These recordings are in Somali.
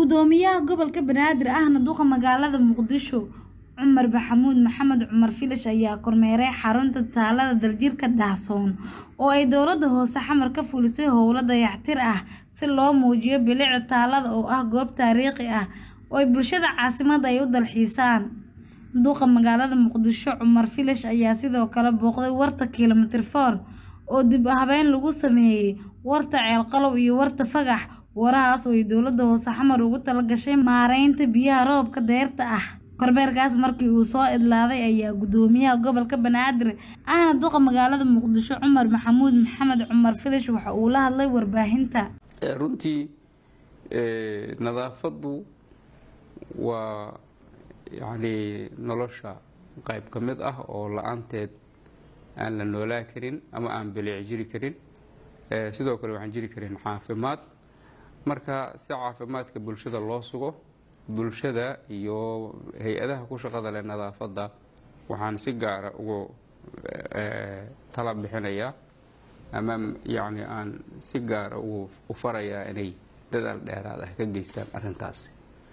Gudoomiyaha gobolka Banaadir ahna duqa magaalada Muqdisho Cumar Maxamuud Maxamed Cumar Filish ayaa kormeeray xarunta taalada daljirka daahsoon oo ay dowladda hoose xamar ka fulisay howlo dayactir ah si loo muujiyo bilicda taalada oo ah goob taariikhi ah oo ay bulshada caasimadda ay u dalxiisaan. Duqa magaalada Muqdisho Cumar Filish ayaa sidoo kale booqday warta Kilometer four oo dib u habeyn lagu sameeyay, warta Ceel Qalow iyo warta Fagax. Warahaas oo ay dowladda hoose xamar ugu talagashay maareynta biyaha roobka dayrta ah. Kormeerkaas markii uu soo idlaaday ayaa Gudoomiyaha gobolka Banaadir ahna duqa magaalada Muqdisho Cumar Maxamuud Maxamed Cumar Filish waxa uu la hadlay warbaahinta. runtii nadaafaddu waa yacni nolosha qayb ka mid ah oo la-aanteed aan la noolaa karin ama aan bilic jiri karin sidoo kale waxaan jiri karin caafimaad marka si caafimaadka bulshada loo sugo bulshada iyo hay-adaha ku shaqada leh nadaafadda waxaan si gaara ugu tala bixinayaa ama yacni aan si gaara ugu u farayaa inay dadaal dheeraad ah ka geystaan arrintaasi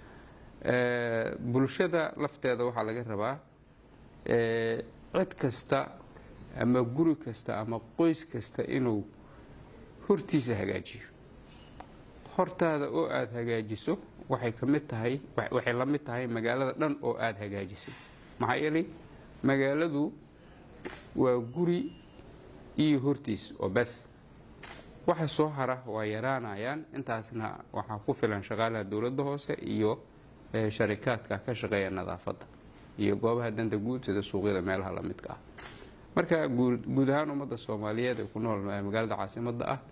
bulshada lafteeda waxaa laga rabaa cid kasta ama guri kasta ama qoys kasta inuu hortiisa hagaajiyo hortaada oo aada hagaajiso waxay ka mid tahay waxay la mid tahay magaalada dhan oo aada hagaajisay maxaa yeelay magaaladu waa guri iyo hortiis oo bes waxa soo hara waa yaraanayaan intaasna waxaa ku filan shaqaalaha dowladda hoose iyo sharikaadka ka shaqeeya nadaafadda iyo goobaha danta guud sida suuqyada meelaha la midka ah marka guud ahaan ummadda soomaaliyeed ee ku nool magaalada caasimadda ah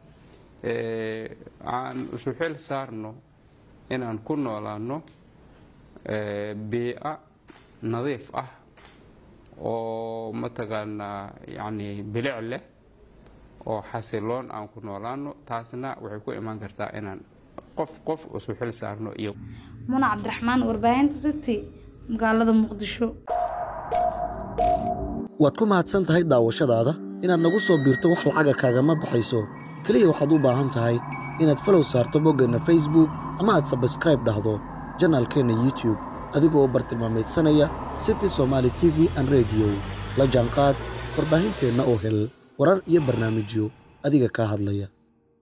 aan isu xil saarno inaan ku noolaano biica nadiif ah oo mataqaanaa yacni bilic leh oo xasiloon aan ku noolaano taasna waxay ku imaan kartaa inaan qof qof isu xil saarno iyo Muna Cabdiraxmaan warbaahinta City magaalada Muqdisho waad ku mahadsan tahay daawashadaada inaad nagu soo biirto wax lacaga kaagama baxayso keliya waxaad u baahan tahay inaad falow saarto boggeenna facebook ama aad sabskraib dhahdo janaalkeenna youtube adigoo u bartilmaamaydsanaya city somaali t v an rediyo la jaanqaad warbaahinteenna oo hel warar iyo barnaamijyo adiga kaa hadlaya